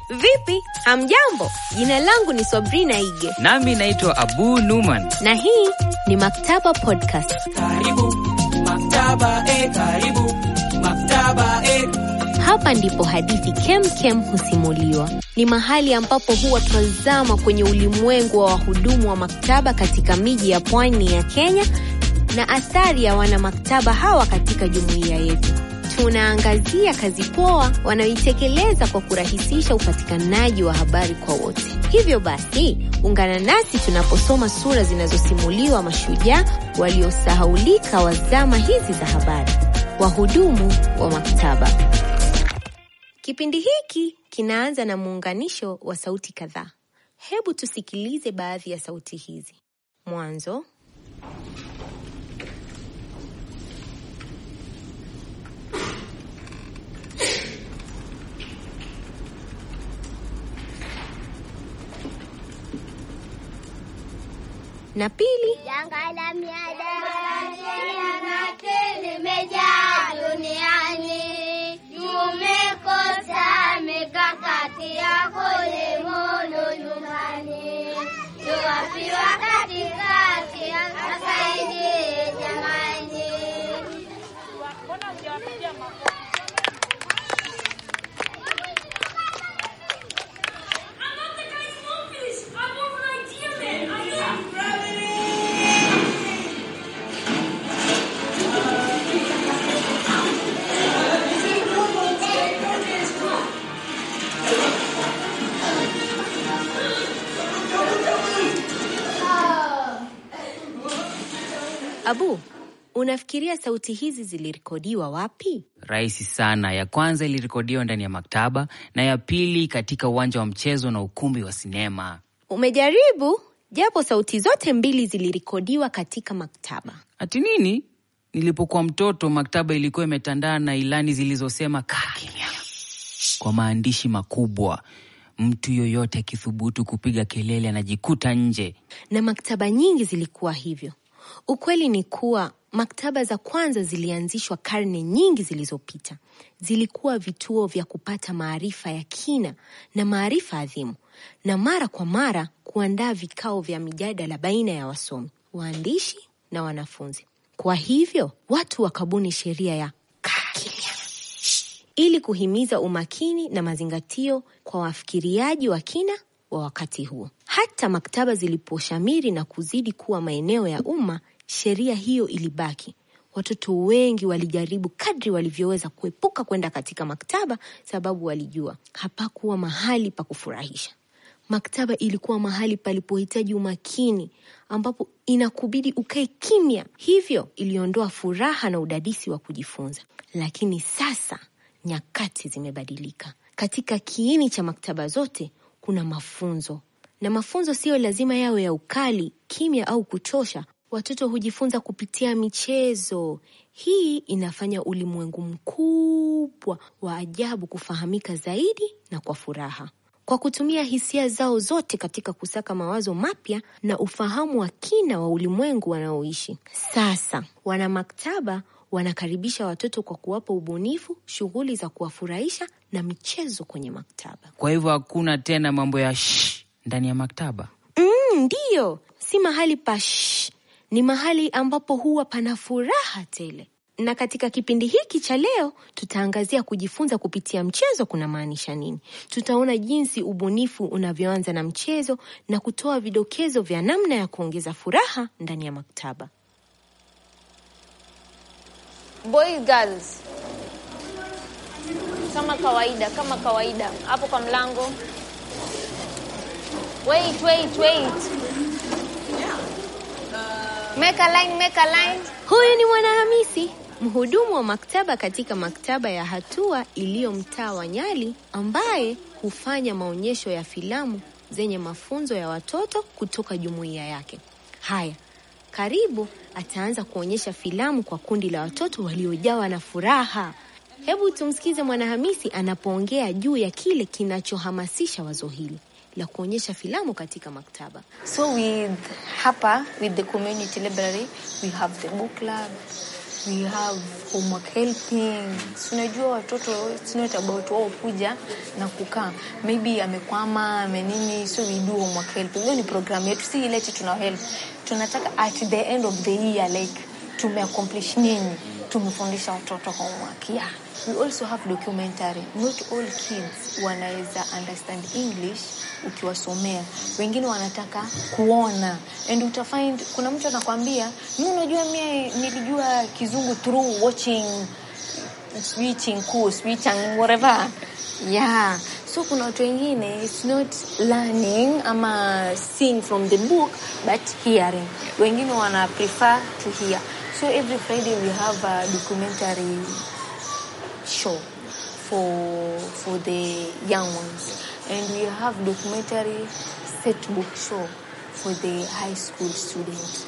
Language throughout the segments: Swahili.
Vipi, hamjambo? Jina langu ni Sabrina Ige Nami naitwa Abu Numan. na hii ni Maktaba Podcast. Karibu maktaba, eh, karibu maktaba, eh. Hapa ndipo hadithi kem kem husimuliwa. Ni mahali ambapo huwa twazama kwenye ulimwengu wa wahudumu wa maktaba katika miji ya pwani ya Kenya na athari ya wanamaktaba hawa katika jumuiya yetu. Tunaangazia kazi poa wanaoitekeleza kwa kurahisisha upatikanaji wa habari kwa wote. Hivyo basi, ungana nasi tunaposoma sura zinazosimuliwa mashujaa waliosahaulika wa zama hizi za habari, wahudumu wa maktaba. Kipindi hiki kinaanza na muunganisho wa sauti kadhaa. Hebu tusikilize baadhi ya sauti hizi. Mwanzo, na pili, Janga la mihadarati yanake limejaa duniani, tumekosa mikakati ya kulimudu nyumbani. Tuwapi wakati kati asaidie jamani. Abu, unafikiria sauti hizi zilirekodiwa wapi? Rahisi sana. Ya kwanza ilirekodiwa ndani ya maktaba na ya pili katika uwanja wa mchezo na ukumbi wa sinema. Umejaribu? Japo sauti zote mbili zilirekodiwa katika maktaba. Ati nini? Nilipokuwa mtoto, maktaba ilikuwa imetandaa na ilani zilizosema kaa kimya kwa maandishi makubwa. Mtu yoyote akithubutu kupiga kelele anajikuta nje. na maktaba nyingi zilikuwa hivyo. Ukweli ni kuwa maktaba za kwanza zilianzishwa karne nyingi zilizopita. Zilikuwa vituo vya kupata maarifa ya kina na maarifa adhimu, na mara kwa mara kuandaa vikao vya mijadala baina ya wasomi, waandishi na wanafunzi. Kwa hivyo watu wakabuni sheria ya kaa kimya ili kuhimiza umakini na mazingatio kwa wafikiriaji wa kina wa wakati huo. Hata maktaba ziliposhamiri na kuzidi kuwa maeneo ya umma, sheria hiyo ilibaki. Watoto wengi walijaribu kadri walivyoweza kuepuka kwenda katika maktaba, sababu walijua hapakuwa mahali pa kufurahisha. Maktaba ilikuwa mahali palipohitaji umakini, ambapo inakubidi ukae kimya. Hivyo iliondoa furaha na udadisi wa kujifunza. Lakini sasa nyakati zimebadilika. Katika kiini cha maktaba zote kuna mafunzo, na mafunzo siyo lazima yawe ya ukali, kimya au kuchosha. Watoto hujifunza kupitia michezo. Hii inafanya ulimwengu mkubwa wa ajabu kufahamika zaidi na kwa furaha kwa kutumia hisia zao zote katika kusaka mawazo mapya na ufahamu wa kina wa ulimwengu wanaoishi. Sasa wana maktaba wanakaribisha watoto kwa kuwapa ubunifu, shughuli za kuwafurahisha na michezo kwenye maktaba. Kwa hivyo hakuna tena mambo ya shh ndani ya maktaba. Mm, ndiyo, si mahali pa shh, ni mahali ambapo huwa pana furaha tele. Na katika kipindi hiki cha leo tutaangazia kujifunza kupitia mchezo kuna maanisha nini. Tutaona jinsi ubunifu unavyoanza na mchezo na kutoa vidokezo vya namna ya kuongeza furaha ndani ya maktaba. Boys girls, kama kawaida, kama kawaida, hapo kwa mlango. Wait, wait, wait. Make a line, make a line. Huyu ni Mwanahamisi, mhudumu wa maktaba katika maktaba ya Hatua iliyo mtaa wa Nyali, ambaye hufanya maonyesho ya filamu zenye mafunzo ya watoto kutoka jumuiya yake. Haya, karibu ataanza kuonyesha filamu kwa kundi la watoto waliojawa na furaha. Hebu tumsikize Mwanahamisi anapoongea juu ya kile kinachohamasisha wazo hili la kuonyesha filamu katika maktaba. So with hapa with the community library we have the book club we have homework helping. Si unajua watoto it's not about wao kuja na kukaa, maybe amekwama amenini, so we do homework helping. Hiyo ni program yetu, si ile eti tuna help. Tunataka at the end of the year like tumeaccomplish nini, tumefundisha watoto homework yeah. We also have documentary. Not all kids wanaweza understand English ukiwasomea, wengine wanataka kuona and utafind kuna mtu anakwambia mi, unajua mie nilijua kizungu through watching switching cool switching whatever yeah so kuna watu wengine it's not learning ama seeing from the book but hearing wengine wana prefer to hear so every friday we have a documentary show for for the young ones and we have documentary set book show for the high school students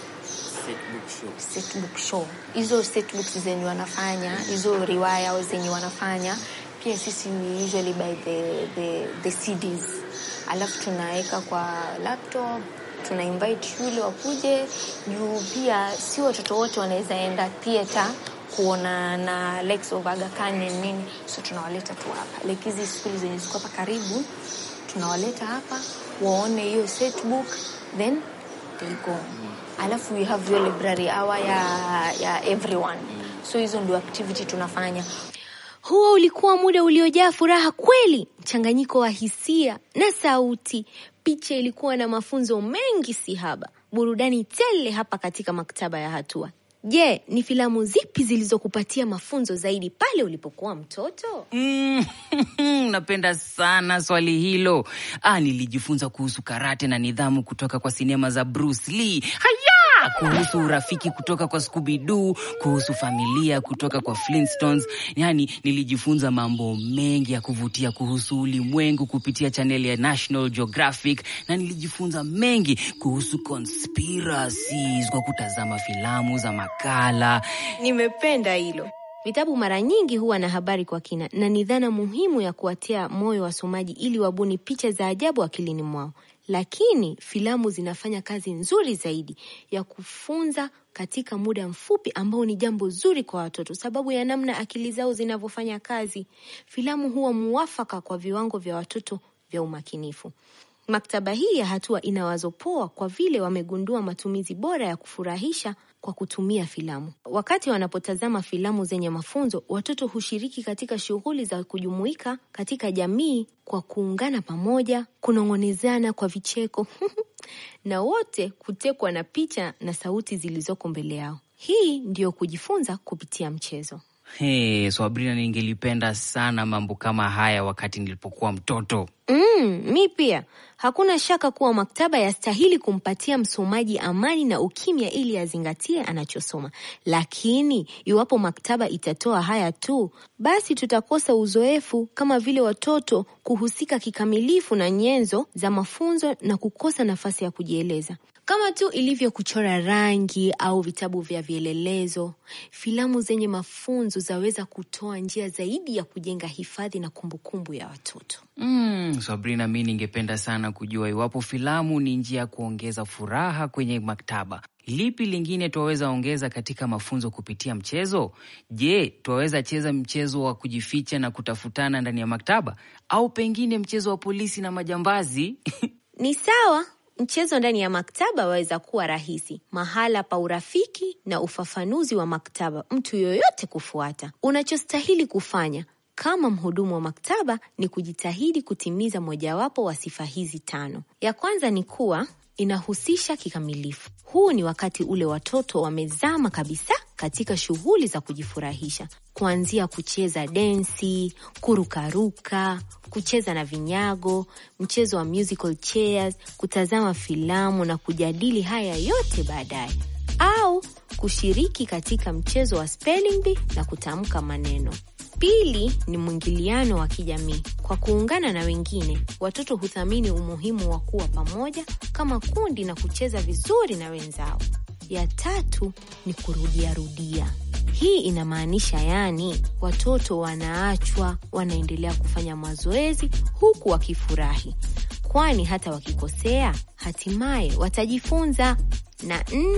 set book show hizo set books zenye wanafanya hizo riwaya au zenye wanafanya pia sisi we usually buy the, the, the CDs alafu tunaweka kwa laptop tuna invite shule wakuje juu pia si watoto wote wanaweza enda theater kuona na Lex of Aga Khan and nini so tunawaleta tu hapa like hizi skuli zenye ziko hapa karibu tunawaleta hapa waone hiyo set book then they go alafu we have your library hour ya, ya everyone so hizo ndio activity tunafanya Huo ulikuwa muda uliojaa furaha kweli, mchanganyiko wa hisia na sauti. Picha ilikuwa na mafunzo mengi sihaba, burudani tele hapa katika maktaba ya Hatua. Je, ni filamu zipi zilizokupatia mafunzo zaidi pale ulipokuwa mtoto? Mm, napenda sana swali hilo. Ah, nilijifunza kuhusu karate na nidhamu kutoka kwa sinema za Bruce Lee. Haya, kuhusu urafiki kutoka kwa Scooby Doo, kuhusu familia kutoka kwa Flintstones. Yaani nilijifunza mambo mengi ya kuvutia kuhusu ulimwengu kupitia chaneli ya National Geographic na nilijifunza mengi kuhusu conspiracies kwa kutazama filamu za makala. Nimependa hilo. Vitabu mara nyingi huwa na habari kwa kina na ni dhana muhimu ya kuwatia moyo wasomaji ili wabuni picha za ajabu akilini mwao. Lakini filamu zinafanya kazi nzuri zaidi ya kufunza katika muda mfupi ambao ni jambo zuri kwa watoto sababu ya namna akili zao zinavyofanya kazi. Filamu huwa muafaka kwa viwango vya watoto vya umakinifu. Maktaba hii ya Hatua ina wazo poa kwa vile wamegundua matumizi bora ya kufurahisha kwa kutumia filamu. Wakati wanapotazama filamu zenye mafunzo, watoto hushiriki katika shughuli za kujumuika katika jamii kwa kuungana pamoja, kunong'onezana kwa vicheko na wote kutekwa na picha na sauti zilizoko mbele yao. Hii ndiyo kujifunza kupitia mchezo. Hey, Swabrina, ningelipenda sana mambo kama haya wakati nilipokuwa mtoto. Mm, mi pia. Hakuna shaka kuwa maktaba yastahili kumpatia msomaji amani na ukimya ili azingatie anachosoma. Lakini iwapo maktaba itatoa haya tu, basi tutakosa uzoefu kama vile watoto kuhusika kikamilifu na nyenzo za mafunzo na kukosa nafasi ya kujieleza. Kama tu ilivyo kuchora rangi au vitabu vya vielelezo, filamu zenye mafunzo zaweza kutoa njia zaidi ya kujenga hifadhi na kumbukumbu ya watoto. Mm, Sabrina, mi ningependa sana kujua iwapo filamu ni njia ya kuongeza furaha kwenye maktaba. Lipi lingine twaweza ongeza katika mafunzo kupitia mchezo? Je, twaweza cheza mchezo wa kujificha na kutafutana ndani ya maktaba, au pengine mchezo wa polisi na majambazi? Ni sawa. Mchezo ndani ya maktaba waweza kuwa rahisi, mahala pa urafiki na ufafanuzi wa maktaba, mtu yoyote kufuata. Unachostahili kufanya kama mhudumu wa maktaba ni kujitahidi kutimiza mojawapo wa sifa hizi tano. Ya kwanza ni kuwa inahusisha kikamilifu. Huu ni wakati ule watoto wamezama kabisa katika shughuli za kujifurahisha, kuanzia kucheza densi, kurukaruka, kucheza na vinyago, mchezo wa musical chairs, kutazama filamu na kujadili haya yote baadaye, au kushiriki katika mchezo wa spelling bee na kutamka maneno. Pili ni mwingiliano wa kijamii. Kwa kuungana na wengine, watoto huthamini umuhimu wa kuwa pamoja kama kundi na kucheza vizuri na wenzao. Ya tatu ni kurudiarudia. Hii inamaanisha yaani, watoto wanaachwa wanaendelea kufanya mazoezi huku wakifurahi, kwani hata wakikosea hatimaye watajifunza. Na nne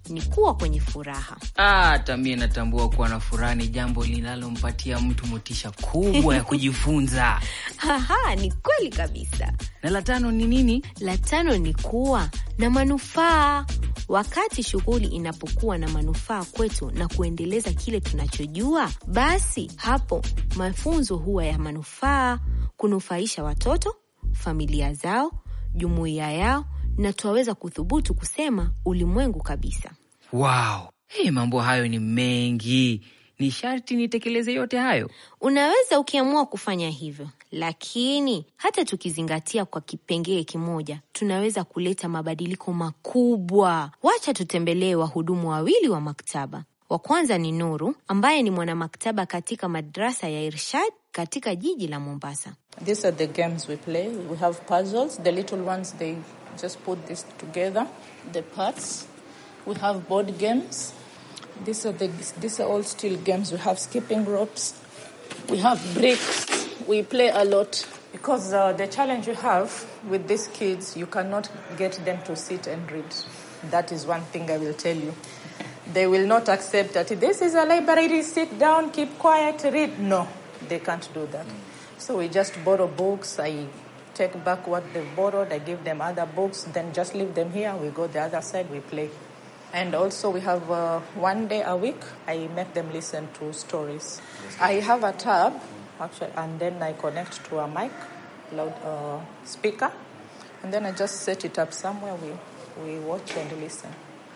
ni kuwa kwenye furaha. hata mie natambua kuwa na furaha ni jambo linalompatia mtu motisha kubwa ya kujifunza. Haha, ni kweli kabisa. Na la tano ni nini? La tano ni kuwa na manufaa. Wakati shughuli inapokuwa na manufaa kwetu na kuendeleza kile tunachojua, basi hapo mafunzo huwa ya manufaa, kunufaisha watoto, familia zao, jumuiya yao, na twaweza kuthubutu kusema ulimwengu kabisa. Wow. Hey, mambo hayo ni mengi, ni sharti nitekeleze yote hayo. Unaweza ukiamua kufanya hivyo, lakini hata tukizingatia kwa kipengee kimoja, tunaweza kuleta mabadiliko makubwa. Wacha tutembelee wahudumu wawili wa maktaba. Wa kwanza ni Nuru ambaye ni mwanamaktaba katika madrasa ya Irshad katika jiji la Mombasa. These are the games we play. We have puzzles. The little ones, they just put this together. The parts. We have board games. These are the these are all still games. We have skipping ropes. We have bricks. We play a lot because uh, the challenge you have with these kids, you cannot get them to sit and read. That is one thing I will tell you. They will not accept that this is a library. Sit down, keep quiet, read. No, they can't do that. So we just borrow books. I take back what they've borrowed. I give them other books. Then just leave them here. We go the other side. We play. And also we have uh, one day a week. I make them listen to stories. I have a tab actually, and then I connect to a mic, loud uh, speaker, and then I just set it up somewhere. We we watch and listen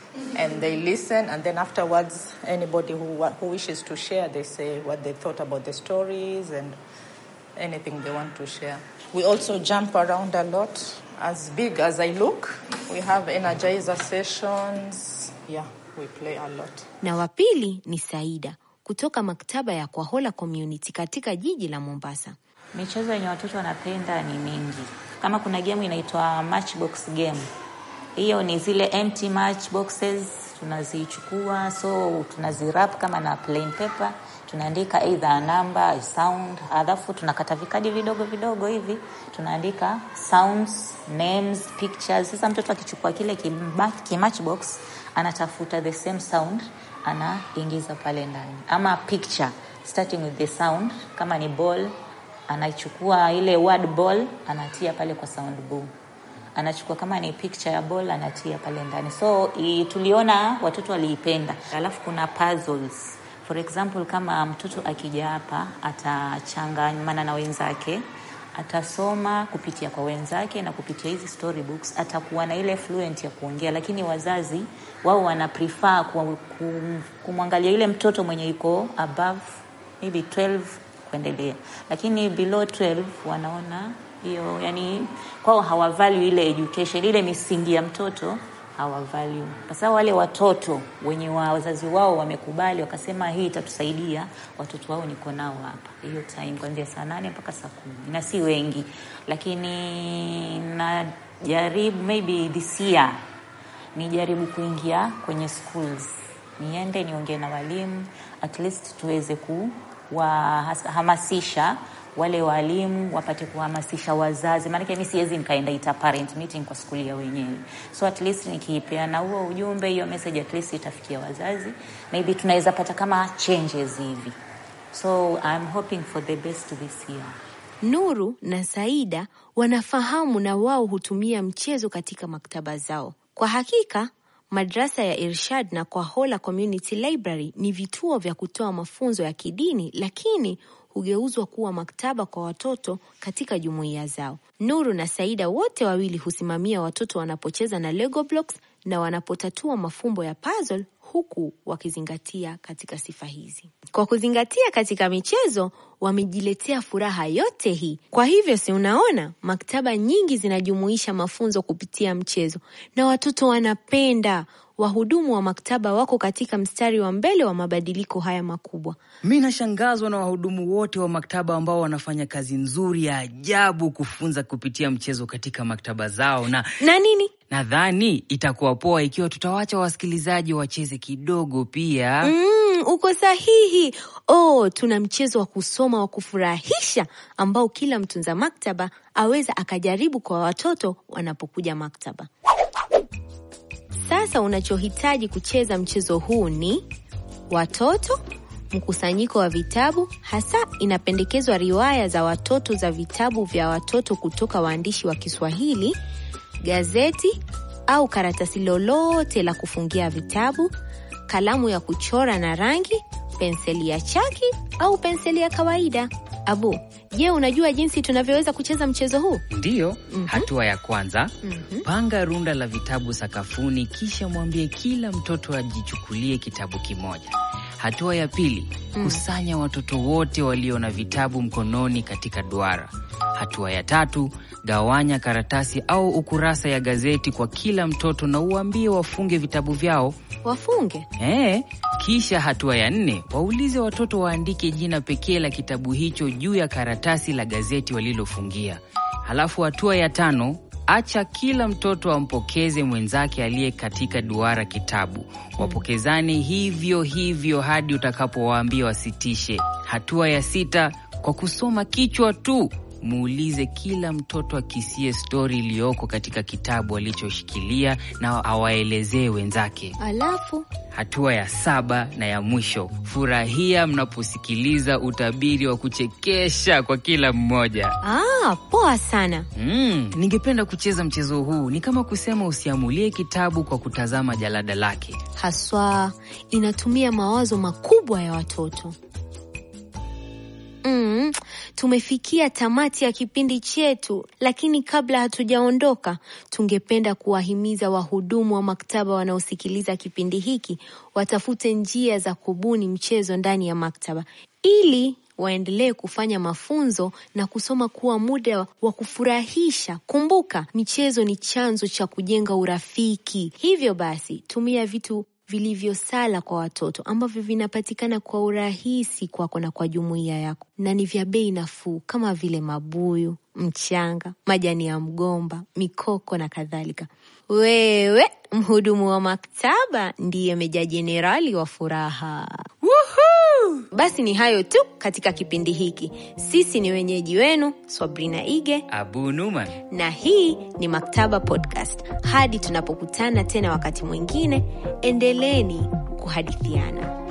and they listen and then afterwards anybody who wa- who wishes to share they say what they thought about the stories and anything they want to share we also jump around a lot as big as i look we have energizer sessions yeah we play a lot Na wa pili ni Saida kutoka maktaba ya Kwahola Community katika jiji la Mombasa. Michezo yenye watoto wanapenda ni mingi. Kama kuna game inaitwa matchbox game, hiyo ni zile empty matchboxes tunazichukua, so tunazirap kama na plain paper, tunaandika either a number, a sound, alafu tunakata vikadi vidogo vidogo hivi, tunaandika sounds, names, pictures. Sasa mtoto akichukua kile kima- kimatchbox anatafuta the same sound anaingiza pale ndani, ama picture starting with the sound, kama ni ball anachukua ile word ball anatia pale kwa sound boom anachukua kama ni picture ya ball anatia pale ndani so i, tuliona watoto waliipenda alafu kuna puzzles for example kama mtoto akija hapa atachangamana na wenzake atasoma kupitia kwa wenzake na kupitia hizi storybooks atakuwa na ile fluent ya kuongea lakini wazazi wao wana prefer ku- ku- kumwangalia yule mtoto mwenye iko above maybe 12 kuendelea lakini below 12 wanaona hiyo yani kwao hawavalue ile education ile misingi ya mtoto hawavalue kwa sababu wale watoto wenye wa wazazi wao wamekubali wakasema hii itatusaidia watoto wao niko nao hapa hiyo time kuanzia saa nane mpaka saa kumi na si wengi lakini najaribu maybe this year nijaribu kuingia kwenye schools niende niongee na walimu at least tuweze kuwahamasisha wale walimu wapate kuhamasisha wazazi maanake mi siwezi nikaenda ita parent meeting kwa skuli ya wenyewe so at least nikiipeana huo ujumbe hiyo message at least itafikia wazazi maybe tunaweza pata kama changes hivi so I'm hoping for the best this year Nuru na Saida wanafahamu na wao hutumia mchezo katika maktaba zao. Kwa hakika, madrasa ya Irshad na Kwahola Community Library ni vituo vya kutoa mafunzo ya kidini, lakini hugeuzwa kuwa maktaba kwa watoto katika jumuiya zao. Nuru na Saida wote wawili husimamia watoto wanapocheza na Lego blocks na wanapotatua mafumbo ya puzzle huku wakizingatia katika sifa hizi. Kwa kuzingatia katika michezo, wamejiletea furaha yote hii. Kwa hivyo, si unaona, maktaba nyingi zinajumuisha mafunzo kupitia mchezo na watoto wanapenda. Wahudumu wa maktaba wako katika mstari wa mbele wa mabadiliko haya makubwa. Mi nashangazwa na wahudumu wote wa maktaba ambao wanafanya kazi nzuri ya ajabu kufunza kupitia mchezo katika maktaba zao, na Na nini? nadhani itakuwa poa ikiwa tutawacha wasikilizaji wacheze kidogo pia. Mm, uko sahihi. Oh, tuna mchezo wa kusoma wa kufurahisha ambao kila mtunza maktaba aweza akajaribu kwa watoto wanapokuja maktaba. Sasa unachohitaji kucheza mchezo huu ni watoto, mkusanyiko wa vitabu, hasa inapendekezwa riwaya za watoto za vitabu vya watoto kutoka waandishi wa Kiswahili, gazeti au karatasi lolote la kufungia vitabu, kalamu ya kuchora na rangi, penseli ya chaki au penseli ya kawaida. Abu, je, unajua jinsi tunavyoweza kucheza mchezo huu? Ndiyo, Mhm. hatua ya kwanza Mhm. panga runda la vitabu sakafuni, kisha mwambie kila mtoto ajichukulie kitabu kimoja. Hatua ya pili, kusanya watoto wote walio na vitabu mkononi katika duara. Hatua ya tatu, gawanya karatasi au ukurasa ya gazeti kwa kila mtoto na uambie wafunge vitabu vyao. Wafunge. Eh, kisha hatua ya nne, waulize watoto waandike jina pekee la kitabu hicho juu ya karatasi la gazeti walilofungia. Halafu hatua ya tano, acha kila mtoto ampokeze mwenzake aliye katika duara kitabu. Wapokezane hivyo hivyo hadi utakapowaambia wasitishe. Hatua ya sita, kwa kusoma kichwa tu muulize kila mtoto akisie stori iliyoko katika kitabu alichoshikilia na awaelezee wenzake. Alafu Hatua ya saba na ya mwisho, furahia mnaposikiliza utabiri wa kuchekesha kwa kila mmoja. ah, poa sana. Mm, ningependa kucheza mchezo huu. Ni kama kusema usiamulie kitabu kwa kutazama jalada lake. Haswa inatumia mawazo makubwa ya watoto. Mm, tumefikia tamati ya kipindi chetu, lakini kabla hatujaondoka, tungependa kuwahimiza wahudumu wa maktaba wanaosikiliza kipindi hiki watafute njia za kubuni mchezo ndani ya maktaba ili waendelee kufanya mafunzo na kusoma kuwa muda wa kufurahisha. Kumbuka, michezo ni chanzo cha kujenga urafiki. Hivyo basi, tumia vitu vilivyosala kwa watoto ambavyo vinapatikana kwa urahisi kwako na kwa jumuiya yako na ni vya bei nafuu kama vile mabuyu, mchanga, majani ya mgomba, mikoko na kadhalika. Wewe mhudumu wa maktaba ndiye meja jenerali wa furaha. Basi ni hayo tu katika kipindi hiki. Sisi ni wenyeji wenu Swabrina Ige Abu Numan. na hii ni Maktaba Podcast. Hadi tunapokutana tena wakati mwingine, endeleeni kuhadithiana.